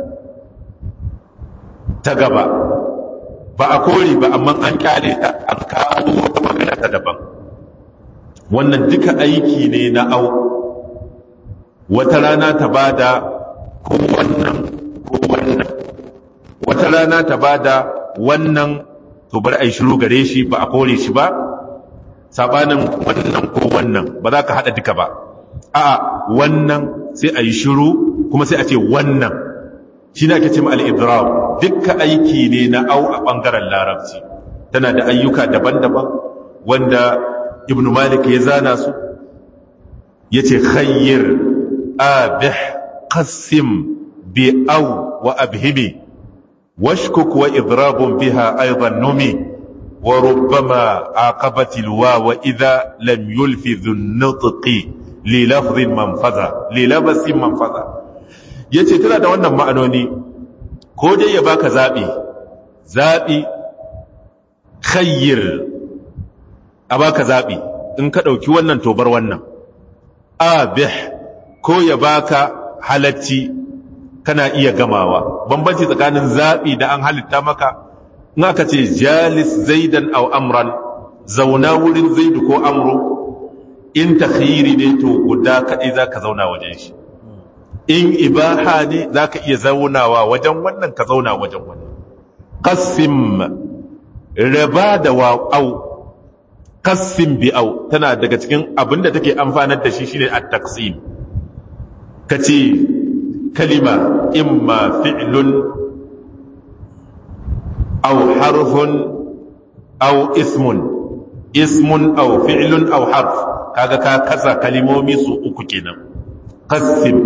ta gaba ba a kori ba amma an kyale ta an kawo wata magana ta daban wannan duka aiki ne na au wata rana ta bada ko wannan ko wannan wata rana ta bada wannan to bar ai shiru gare shi ba a kore shi ba sabanin wannan ko wannan ba za ka hada duka ba a'a wannan sai a yi shiru kuma sai a ce wannan shi ne ake ce ma al-idrab dukkan aiki ne na au a bangaren larabci tana da ayyuka daban-daban wanda ibn malik ya zana su ya ce khayyir abih qasim bi au wa abhimi washkuk wa idrabun biha aidan numi wa rubbama aqabati alwaw idha lam yulfi dhun-nutqi li lafdhin manfaza li labasin manfaza yace tana da wannan ma'anoni ko dai ya baka zabi zabi khayyir a baka zaɓi in ka ɗauki wannan tobar wannan abih ko ya baka halacci kana iya gamawa bambanci tsakanin zaɓi da an halitta maka in aka ce jalis zaidan au amran zauna wurin zaidu ko amro in takhiri ne to guda kaɗai za ka zauna wajen shi in ibaha ne za ka iya zaunawa wajen wannan ka zauna wajen wannan qasim raba da wa'au kassin bi'au tana daga cikin abin da take amfanar da shi shine at-taqsim kace kalima imma fi'lun aw harfun aw ismun ismun aw fi'lun aw harf kaga ka kasa kalimomi su uku kenan qassim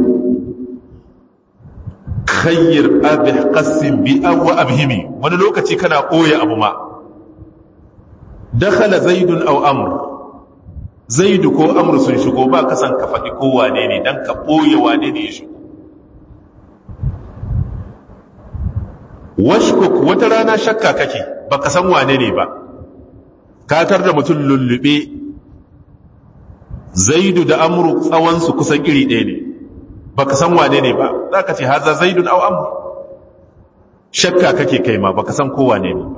khayyir abih qassim bi'aw wa abhimi wani lokaci kana koya abu ma dakhala zaidun aw amr zaidu ko amr sun shigo ba kasan ka faɗi ko wane ne dan ka ɓoye wane ne ya shigo washkuk wata rana shakka kake baka san wane ne ba katar da mutum lullube zaidu da amru tsawonsu kusan iri ɗaya ne baka san wane ne ba za ka ce haza zaidun aw amr shakka kake kai ma baka san ko wane ne ba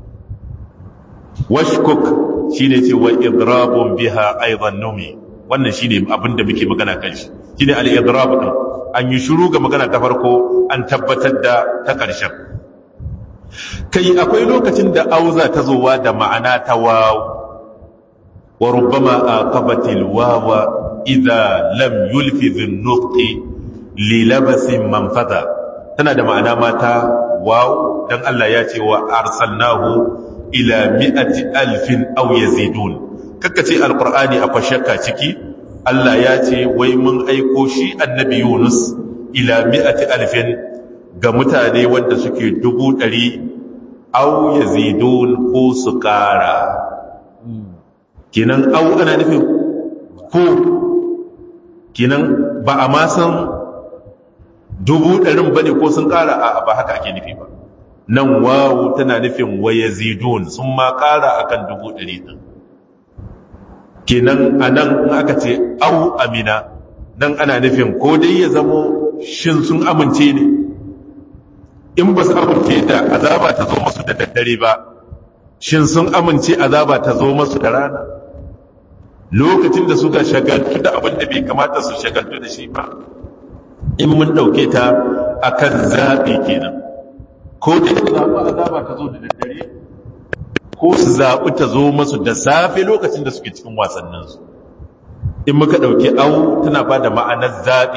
washkuk shine ce wa idrabun biha aidan numi wannan shine abin da muke magana kan shi shine al-idrab din an yi shiru ga magana ta farko an tabbatar da ta ƙarshen kai akwai lokacin da auza ta zowa da ma'ana ta waw wa rubbama aqabatil wawa idza lam yulfi dhin nuqti li labasin manfada tana da ma'ana mata waw dan Allah ya ce wa arsalnahu ila mi'ati alfin aw yazidun kakkace alqur'ani akwai shakka ciki Allah ya ce wai mun aiko shi annabi Yunus ila mi'ati alfin ga mutane wanda suke dubu ɗari aw yazidun ko su ƙara kinan aw ana nufin ko kinan ba a ma san dubu ɗarin bane ko sun ƙara a ba haka ake nufi ba nan wawu tana nufin waya zidun sun ma ƙara akan dubu ɗari ɗin kenan a nan aka ce au amina nan ana nufin ko dai ya zamo shin sun amince ne in ba su amince da azaba ta zo masu da daddare ba shin sun amince azaba ta zo masu da rana lokacin da suka shagaltu da abin da bai kamata su shagaltu da shi ba in mun ɗauke ta a kan zaɓi kenan ko da su zaɓi azaba ta zo da daddare ko su zaɓi ta zo masu da safe lokacin da suke cikin wasanninsu in muka ɗauki au tana ba da ma'anar zaɓi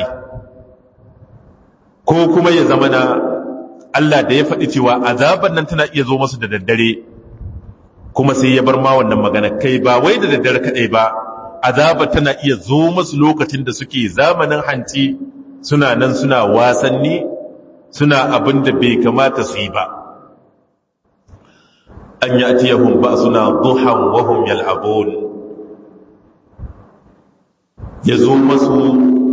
ko kuma ya zama na Allah da ya faɗi cewa azaban nan tana iya zo masu da daddare kuma sai ya bar ma wannan magana kai ba wai da daddare kaɗai ba azaba tana iya zo masu lokacin da suke zamanin hanci suna nan suna wasanni suna abin da bai kamata su yi ba an yi atiyahun ba suna duhan wahum yal'abun ya zo masu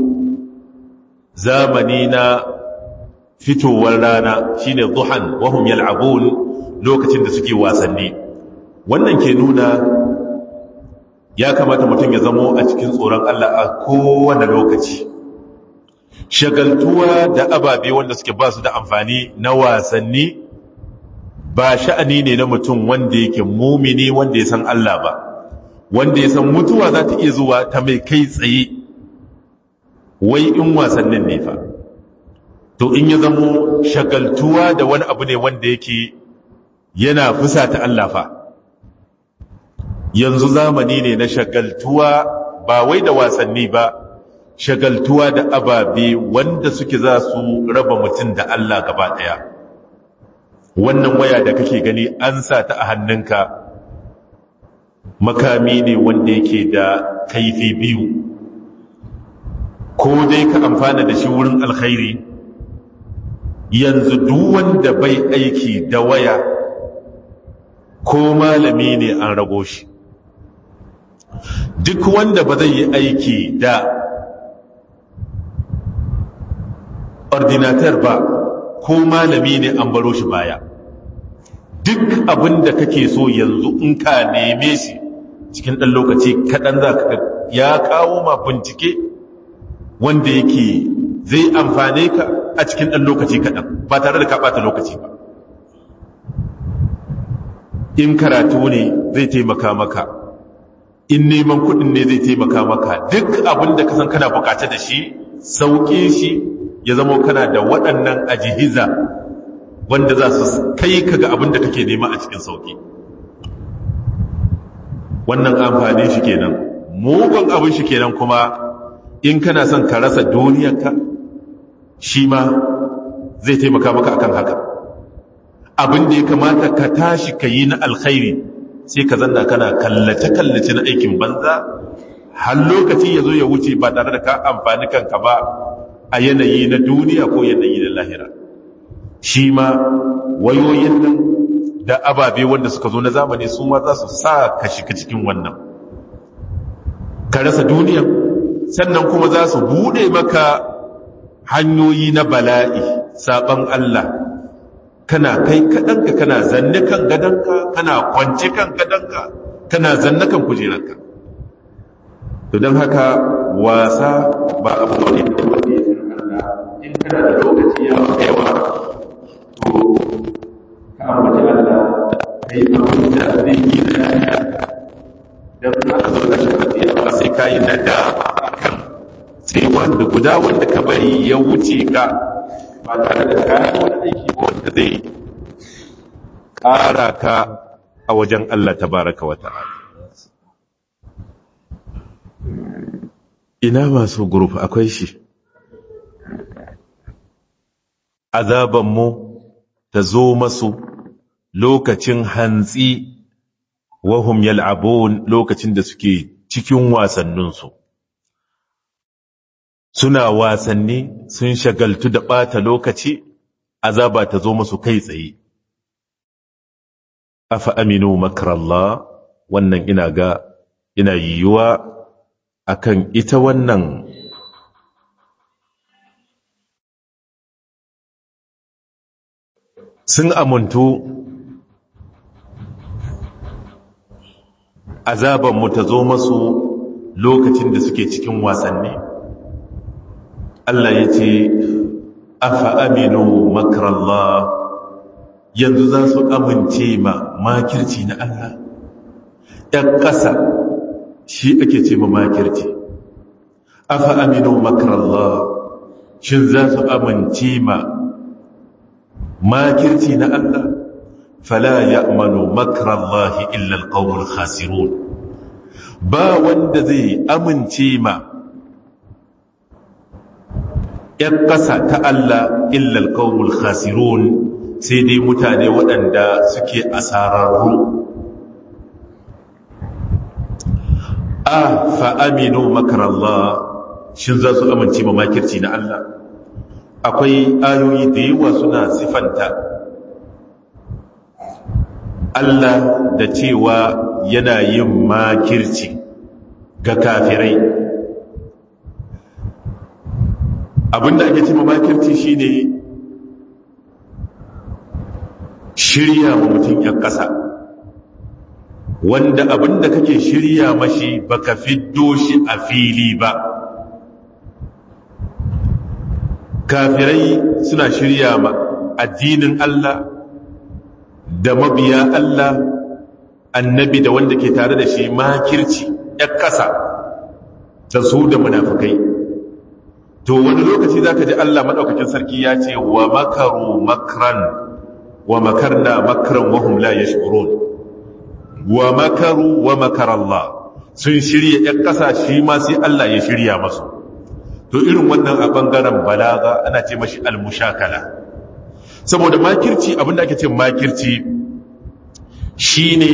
zamani na fitowar rana shine duhan wahum yal'abun lokacin da suke wasanni wannan ke nuna ya kamata mutum ya zamo a cikin tsoron Allah a kowane lokaci shagaltuwa da ababe wanda suke ba su da amfani na wasanni ba sha'ani ne na mutum wanda yake mumini wanda ya san Allah ba wanda ya san mutuwa za ta iya zuwa ta mai kai tsaye wai in wasannin ne fa to in ya zamo shagaltuwa da wani abu ne wanda yake yana fusata Allah fa yanzu zamani ne na shagaltuwa ba wai da wasanni ba shagaltuwa da ababe wanda suke za su raba mutum da Allah gaba ɗaya wannan waya da kake gani an sa ta a hannunka makami ne wanda yake da kaifi biyu ko dai ka amfana da shi wurin alkhairi yanzu duk wanda bai aiki da waya ko malami ne an rago shi duk wanda ba zai yi aiki da ordinatar ba ko malami ne an baro shi baya duk abin da kake so yanzu in ka neme shi cikin ɗan lokaci kaɗan za ka ya kawo ma bincike wanda yake zai amfane ka a cikin ɗan lokaci kaɗan ba tare da ka ɓata lokaci ba in karatu ne zai taimaka maka in neman kuɗin ne zai taimaka maka duk abin da ka san kana bukata da shi sauƙi shi ya zama kana da waɗannan ajihiza wanda za su kai ka ga abin da kake nema a cikin sauƙi wannan amfani shi kenan mugun abin shi kenan kuma in kana son ka rasa duniyarka shi ma zai taimaka maka akan haka abin da ya kamata ka tashi ka yi na alkhairi sai ka zanna kana kallace-kallace na aikin banza har lokaci ya zo ya wuce ba tare da ka amfani kanka ba a yanayi na duniya ko yanayi na lahira shi ma wayoyin nan da ababe wanda suka zo na zamani su ma za su sa ka shiga cikin wannan ka rasa duniya sannan kuma za su bude maka hanyoyi na bala'i saban Allah kana kai kaɗanka kana zanne kan gadonka kana kwance kan gadonka kana zanne kan kujeranka to don haka wasa ba abu ne da wanda ya in kana da lokaci ya maka yawa to ka ambaci Allah ka yi abin da zai yi da lafiya don ka zo da shi ba sai ka yi na da kan sai wanda guda wanda ka bari ya wuce ka ba tare da kayan wani aiki wanda zai ƙara ka a wajen Allah tabaraka wa ta'ala ina masu guruf akwai shi azabanmu ta zo masu lokacin hantsi wahum yal'abun lokacin da suke cikin wasanninsu suna wasanni sun shagaltu da ɓata lokaci azaba ta zo musu kai tsaye afa aminu makarallah wannan ina ga ina yiwuwa akan ita wannan sun amuntu azabanmu ta zo masu lokacin da suke cikin wasanni Allah ya ce afa aminu makrallah yanzu za su amince ma makirci na Allah ‘yan ƙasa shi ake ce ma makirci afa aminu makrallah shin za su amince ma makirci na Allah fala ya amanu makrallahi illa alqawmul khasirun ba wanda zai amince ma ‘yan ƙasa ta Allah illa alqawmul khasirun sai dai mutane waɗanda suke asararru a fa'aminu makarallah shin za su amince ma makirci na Allah akwai ayoyi da yawa suna sifanta Allah da cewa yana yin makirci ga kafirai abinda ake ce ma makirci shine shirya wa mutum ‘yan ƙasa wanda abinda kake shirya mashi baka fiddo shi a fili ba kafirai suna shirya ma addinin Allah da mabiya Allah annabi da wanda ke tare da shi makirci ‘yan ƙasa ta su da munafukai to wani lokaci za ka ji Allah maɗaukakin sarki ya ce wa makaru makran wa makarna makran wahum la yashkurun wa makaru wa makarallah sun shirya ƴan ƙasa shi ma sai Allah ya shirya masu to irin wannan a bangaren balaga ana ce mashi almushakala saboda makirci abinda ake ce makirci shine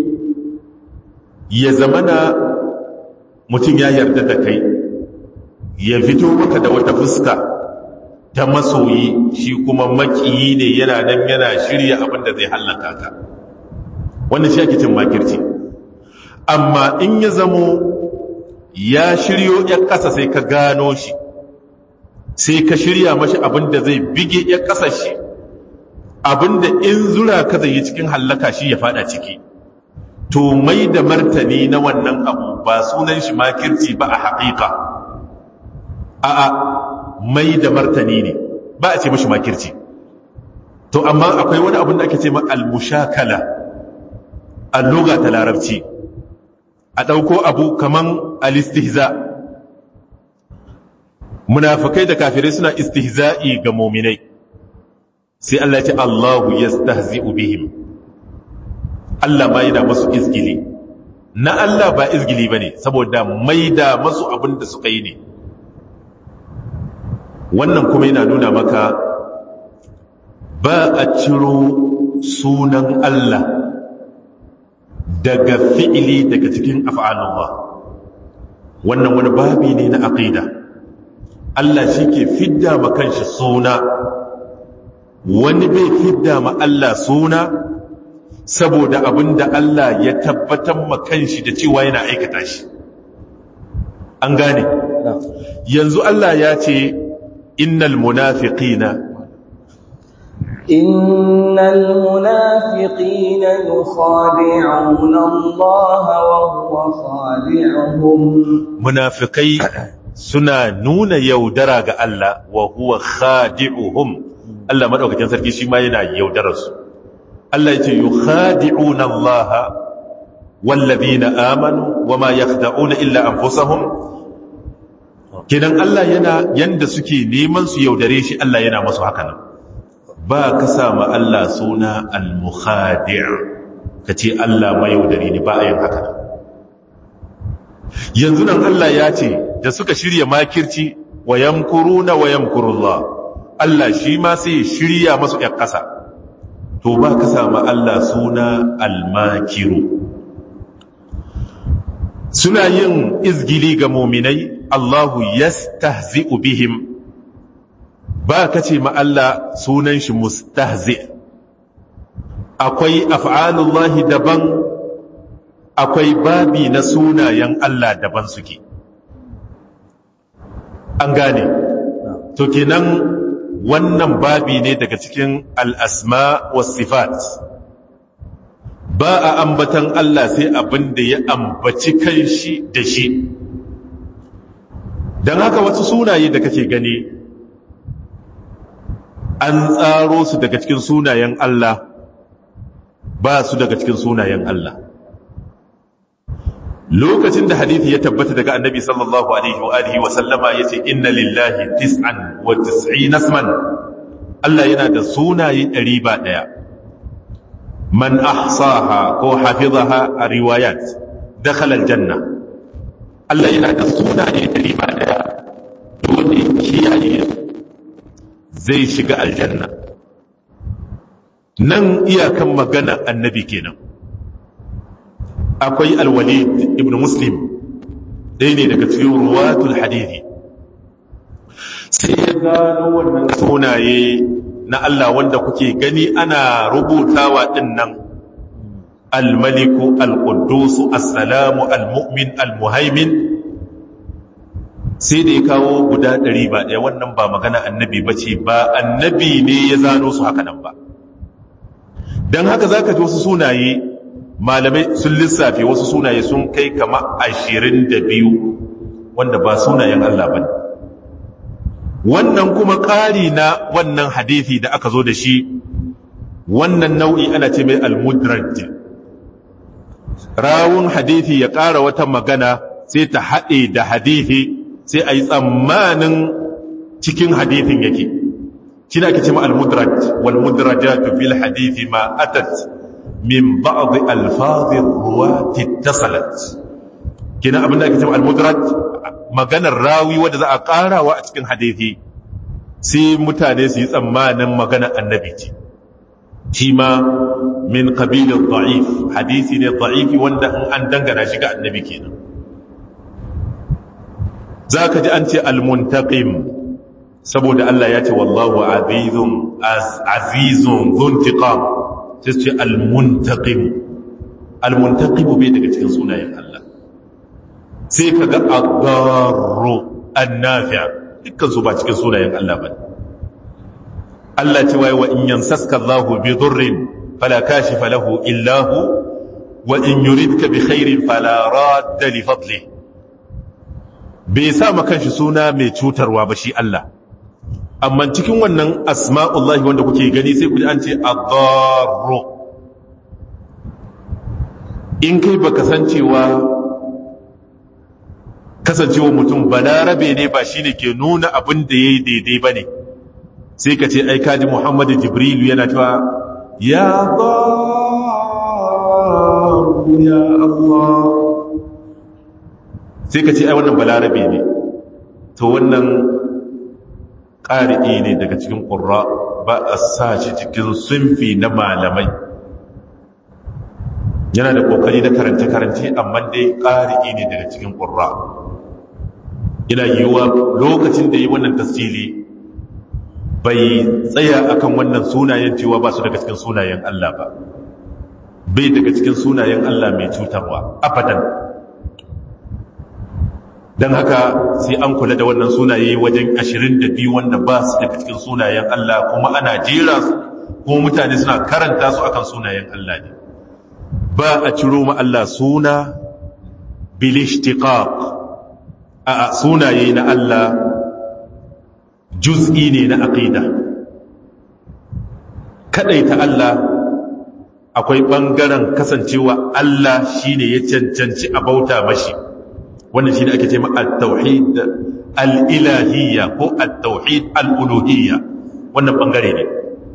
ya zamana mutum ya yarda da kai ya fito maka da wata fuska ta masoyi shi kuma makiyi ne yana nan yana shirya abin da zai hallaka ka wannan shi ake cin makirci amma in ya zamo ya shiryo ya ƙasa sai ka gano shi sai ka shirya mashi abin da zai bige ya ƙasa shi abin da in zura ka zai yi cikin hallaka shi ya fada ciki to mai da martani na wannan abu ba sunan shi makirci ba a haƙiƙa a'a mai da martani ne ba a ce mashi makirci to amma akwai wani abin da ake ce ma al-mushakala alluga ta larabci a ɗauko abu kaman al-istihza munafikai da kafirai suna istihza'i ga muminai sai Allah ya ce Allahu yastahzi'u bihim Allah ma yana masu izgili na Allah ba izgili bane saboda maida masu abin da suka yi ne wannan kuma yana nuna maka ba a ciro sunan Allah daga fi'ili daga cikin af'alullah wannan wani babi ne na aqida Allah shi ke fidda ma kanshi suna wani bai fidda ma Allah suna saboda abinda Allah ya tabbatar ma kanshi da cewa yana aikata shi an gane yanzu Allah ya ce innal munafiqina إن المنافقين يخادعون الله وهو خادعهم munafikai suna nuna yaudara ga Allah wa huwa khadi'uhum Allah madaukakin sarki shi ma yana yaudarar su Allah yace yukhadi'una Allah wallazina amanu wama yakhda'una illa anfusahum kidan Allah yana yanda suke neman su yaudare shi Allah yana masu haka nan ba ka sama Allah suna al-mukhadi' kace Allah mai yaudare ni ba a yin haka yanzu nan Allah ya ce da suka shirya makirci wa yamkuruna wa yamkurullah Allah shi ma sai shirya masu ƴan ƙasa to ba ka sama Allah suna al-makiru suna yin izgili ga muminai Allahu yastahzi'u bihim ba ka ce ma Allah sunan shi mustahzi akwai af'alullahi daban akwai babi na sunayen Allah daban suke an gane to kenan wannan babi ne daga cikin al'asma was sifat ba a ambatan Allah sai abin da ya ambaci kan shi da shi don haka wasu sunaye da kake gani an tsaro su daga cikin sunayen Allah ba su daga cikin sunayen Allah lokacin da hadithi ya tabbata daga annabi sallallahu alaihi wa alihi wa sallama yace inna lillahi tis'an wa tis'ina isman Allah yana da sunaye ɗari ba ɗaya man ahsaha ko hafizaha a riwayat dakhala aljanna Allah yana da sunaye ɗari ba ɗaya wanda ya kiyaye zai shiga aljanna nan iyakan magana annabi kenan akwai alwalid ibn muslim ɗaya ne daga cikin ruwatul hadithi sai ya gano wannan sunaye na Allah wanda kuke gani ana rubutawa ɗin nan almaliku alƙudusu assalamu almu'min almuhaimin sai da ya kawo guda ɗari ba ɗaya wannan ba magana annabi ba ce ba annabi ne ya zano su haka nan ba don haka za ka ji wasu sunaye malamai sun lissafe wasu sunaye sun kai kama ashirin da biyu wanda ba sunayen Allah ba wannan kuma ƙari na wannan hadithi da aka zo da shi wannan nau'i ana ce mai almudraj rawun hadithi ya ƙara wata magana sai ta haɗe da hadithi sai a yi tsammanin cikin hadithin yake shi na ake ce ma almudraj walmudrajatu fil hadithi ma atat min ba'd alfazir ruwati tasalat kina abin da ake cewa al-mudraj maganar rawi wanda za a karawa a cikin hadisi sai mutane su yi tsammanin maganar annabi ce shi ma min qabilin da'if hadisi ne da'ifi wanda in an dangana shi ga annabi kenan zaka ji an ce al-muntaqim saboda Allah ya ce wallahu azizun azizun dhuntiqam sai ce al-muntaqim al-muntaqim bai daga cikin sunayen Allah sai kaga ad-darru an-nafi' dukkan su ba cikin sunayen Allah ba Allah ce wai wa in yansaska Allahu bi dhurrin fala kashifa lahu illa hu wa in yuridka bi khairin fala radda li fadli bai sa maka shi suna mai cutarwa ba shi Allah amma cikin wannan asma'ullahi wanda kuke gani sai ku ji an ce ad-darru in kai baka san cewa kasancewa mutum balarabe ne ba shine ke nuna abin da yayi daidai bane sai ka ce ai kaji Muhammadu Jibrilu yana cewa ya darru ya Allah sai ka ce ai wannan balarabe ne to wannan ƙari'i ne daga cikin ƙurra ba a sa shi cikin sunfi na malamai yana da ƙoƙari na karance-karance amma dai ƙari'i ne daga cikin ƙurra yana yiwuwa lokacin da yi wannan tasiri bai tsaya akan wannan sunayen cewa ba su daga cikin sunayen Allah ba bai daga cikin sunayen Allah mai cutarwa abadan don haka sai an kula da wannan sunaye wajen 22 wanda ba su daga cikin sunayen Allah kuma ana jera su kuma mutane suna karanta su akan sunayen Allah ne ba a ciro ma Allah suna bil ishtiqaq a sunaye na Allah juz'i ne na aqida kadaita Allah akwai bangaren kasancewa Allah shine ya cancanci a bauta mashi wannan shine ake cewa at-tauhid al-ilahiyya ko at-tauhid al-uluhiyya wannan bangare ne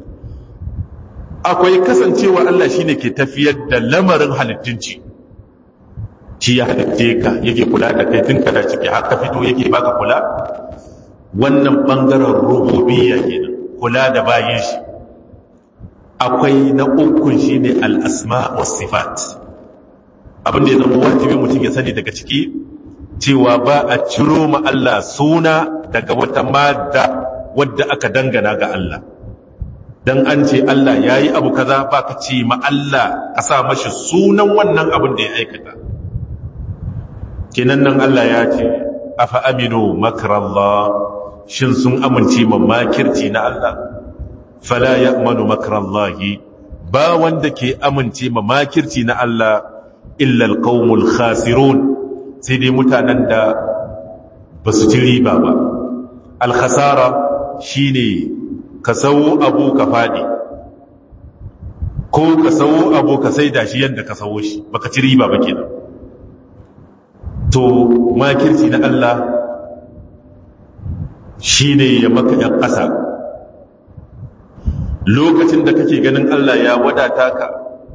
akwai kasancewa Allah shine ke tafiyar da lamarin halittunci shi ya halitte ka yake kula da kai tun kana ciki haka fito yake baka kula wannan bangaren rububiyya kenan kula da bayin shi akwai na ukun shine al-asma was sifat abin da ya zama wajibi mutum ya sani daga ciki cewa ba a ciro ma Allah suna daga wata madda wadda aka dangana ga Allah dan an ce Allah yayi abu kaza ba ka ce ma Allah ka sa mashi sunan wannan abin da ya aikata kenan nan Allah ya ce afa aminu makrallah shin sun amince ma makirci na Allah fala ya'manu makrallahi ba wanda ke amince ma makirci na Allah illa alqaumul khasirun sai dai mutanen da ba su ci riba ba alkhasara shine ka sawo abu ka faɗi ko ka sawo abu ka sai da shi yadda ka sawo shi baka ci riba ba kenan to makirci na Allah shi ne ya maka ‘yan ƙasa lokacin da kake ganin Allah ya wadata ka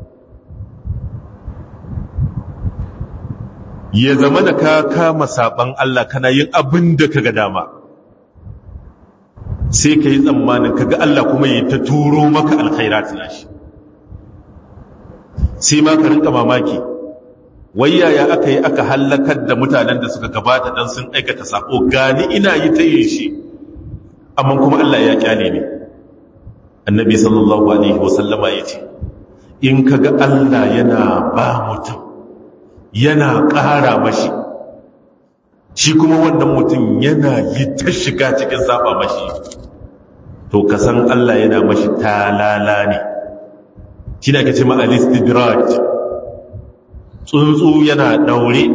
ya zama da ka kama saban Allah kana yin abin da ka ga dama sai ka yi tsammanin ka ga Allah kuma yi ta turo maka alkhairat shi sai ma ka rinka mamaki wai yaya aka yi aka hallakar da mutanen da suka gabata don sun aikata sako gani ina yi ta yin shi amma kuma Allah ya kyale ne annabi sallallahu alaihi wasallama ya ce in ka ga Allah yana ba mutum yana ƙara mashi shi kuma wannan mutum yana yi ta shiga cikin saba mashi to ka san Allah yana mashi talala ne shi ne ake ce ma alistidraj tsuntsu yana daure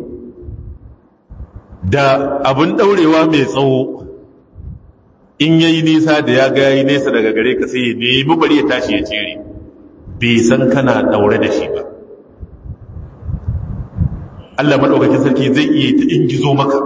da abin daurewa mai tsawo in yayi nisa da ya ga yayi nesa daga gare ka sai ya nemi bari ya tashi ya cire bai san kana daure da shi ba Allah madaukakin sarki zai iya ta ingizo maka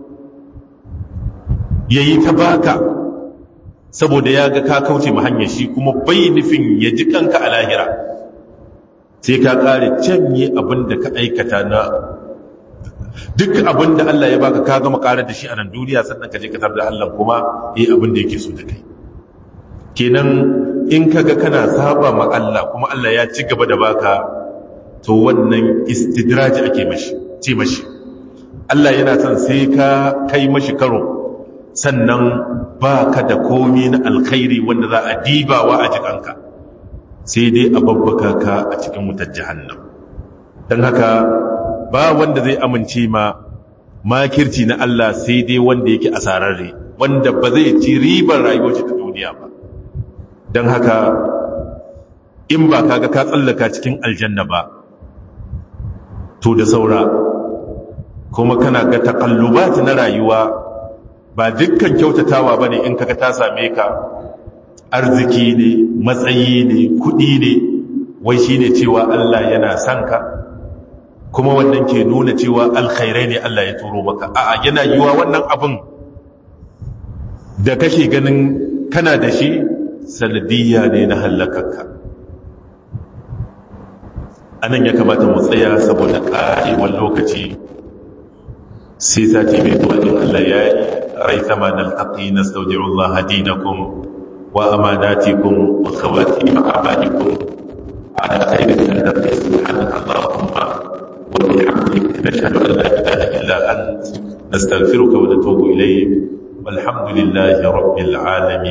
yayi ta baka saboda ya ga ka kauce mu hanyar shi kuma bai nufin ya ji kanka a lahira sai ka kare canye abin da ka aikata na duk abin da Allah ya baka ka gama karar da shi a nan duniya sannan ka je ka tar da Allah kuma yi abin da yake so da kai kenan in ka ga kana saba ma Allah kuma Allah ya ci gaba da baka to wannan istidraji ake mashi ce mashi Allah yana son sai ka kai mashi karo sannan ba ka da komi na alkhairi wanda za a dibawa a jikanka sai dai a babbaka ka a cikin wutar jahannam don haka ba wanda zai amince ma makirci na Allah sai dai wanda yake asararre wanda ba zai ci ribar rayuwar ta duniya ba don haka in ba kaga ka tsallaka cikin aljanna ba to da saura kuma kana ga takallubat na rayuwa ba dukkan kyautatawa bane in kaga ta same ka arziki ne matsayi ne kudi ne wai shine cewa Allah yana son ka kuma wannan ke nuna cewa alkhairai ne Allah ya turo maka a'a yana yiwa wannan abin da kake ganin kana da shi sanadiyya ne na halakarka anan ya kamata mu tsaya saboda ƙarewar lokaci sai sati mai zuwa in Allah ya yi rai sama na alhaƙi na saudi'un Allah dinakum wa amanatikum wa khawati ma'abadikum ala khairin da ta subhanaka Allahumma wa bihamdika nashhadu an la ilaha illa ant nastaghfiruka wa natubu ilayk walhamdulillahi rabbil alamin